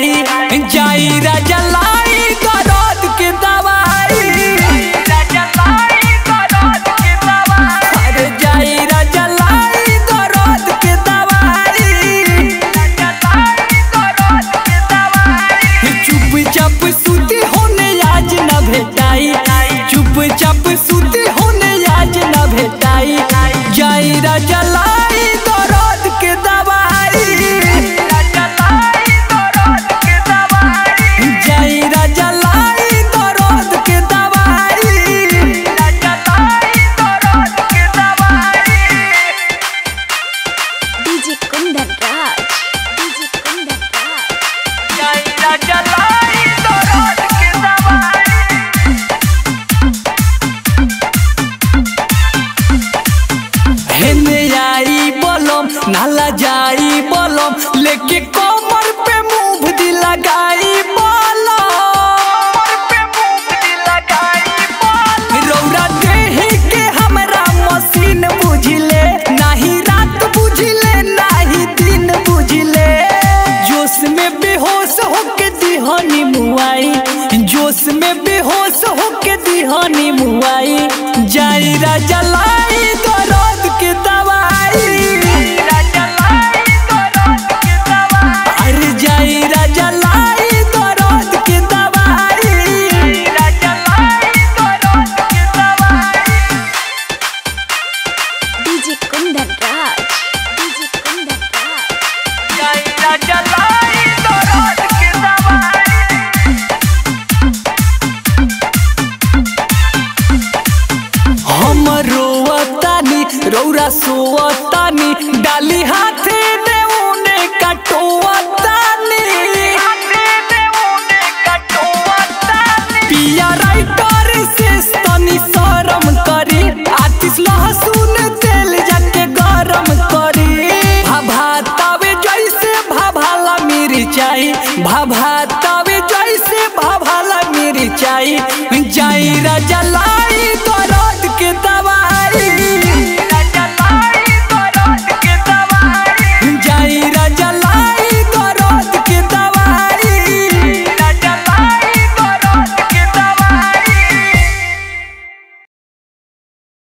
भेटाई जाई राजा लाई दर्द के दवाई अरे जाई राजा लाई दर्द के दवाई चुप चाप सुती होने आज न भेटाई चुप चाप सुती होने आज न भेटाई जाई राजा लाई दर्द के दवाई जाई राजा लाई दर्द के दवाई DJ Kundan Raj. DJ Kundan Raj. जाई राजा लाई दर्द के दवाई हेने आई बलम नाला जाई बलम लेके कमर पे मुंह दी लगाई बलम रौरा देही के हमरा मशीन बुझले नाही रात बुझले नाही दिन बुझले जोश में बेहोश होके दिहनी मुआई जोश में बेहोश होके दिहनी मुआई जाई राजा लाई दर्द के दवाई अरे जाई राजा लाई दर्द के दवाई DJ Kundan Raj. DJ Kundan Raj. जाई राजा लाई दर्द के दवाई हम रोवतानी रौरा सोवतानी डाली हाथे देउने कटोवतानी पिया राइटर से तनी शरम करी आतिश लहसुन तेल जाके गरम करी भाभातावे जैसे भाभाला मिर्चाई भाभातावे जैसे भाभाला मिर्चाई जाई राजा ला